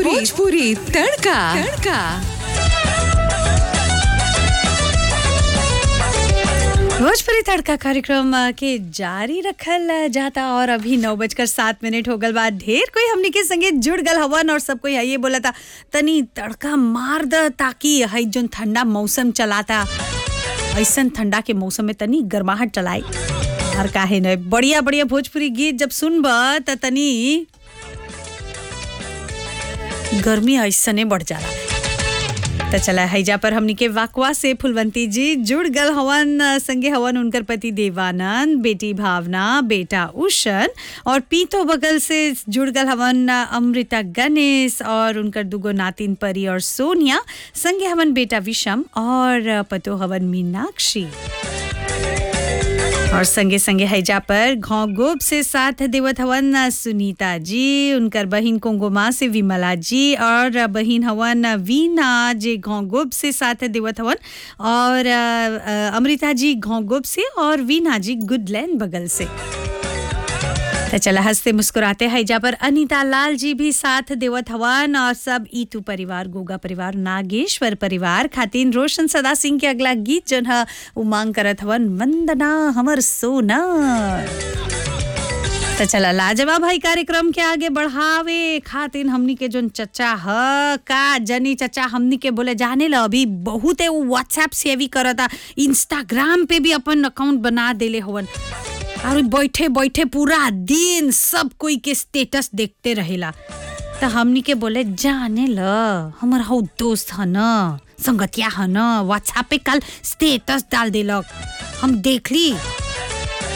भोजपुरी तड़का तड़का भोजपुरी तड़का कार्यक्रम अ, के जारी रखल अ, जाता और अभी नौ बजकर सात मिनट हो गल बाद ढेर कोई हमनी के संगे जुड़ गल हवन और सब कोई ये बोला था तनी तड़का मार द ताकि हई जोन ठंडा मौसम चलाता ऐसन ठंडा के मौसम में तनी गर्माहट चलाई और काहे न बढ़िया बढ़िया भोजपुरी गीत जब सुनब त तनी गर्मी ऐसने बढ़ जाला तो चला हैजा पर हमनी के वाकवा से फुलवंती जी जुड़ गल हवन अ, संगे हवन उनकर पति देवानंद बेटी भावना बेटा उषन और पीतो बगल से जुड़ गल हवन अ, अमृता गणेश और उनकर दुगो नातिन परी और सोनिया संगे हवन बेटा विषम और अ, पतो हवन मीनाक्षी और संगे संगे हैजा पर घाव गोब से साथ देवत हवन सुनीता जी उनकर बहिन कोंगोमा से विमला जी और बहिन हवन वीना जे घाव गोब से साथ देवत हवन और अ, अ, अमृता जी घाव गोब से और वीना जी गुडलैंड बगल से तो चला हंसते मुस्कुराते हैजा पर अनीता लाल जी भी साथ देवत हवन और सब ईतू परिवार गोगा परिवार नागेश्वर परिवार खातिन रोशन सदा सिंह के अगला गीत जन ह उमांग करत हवन वंदना हमर सोना तो चला लाजवाब भाई कार्यक्रम के आगे बढ़ावे खातिन हमनी के जोन चचा ह का जनी चचा हमनी के बोले जाने ल अभी बहुत व्हाट्सएप से भी करता इंस्टाग्राम पे भी अपन अकाउंट बना देले हवन और बैठे बैठे पूरा दिन सब कोई के स्टेटस देखते रहेला तो हमनी के बोले जाने ल हमर हौ दोस्त ह न संगतिया ह न व्हाट्सएप पे कल स्टेटस डाल देलक हम देखली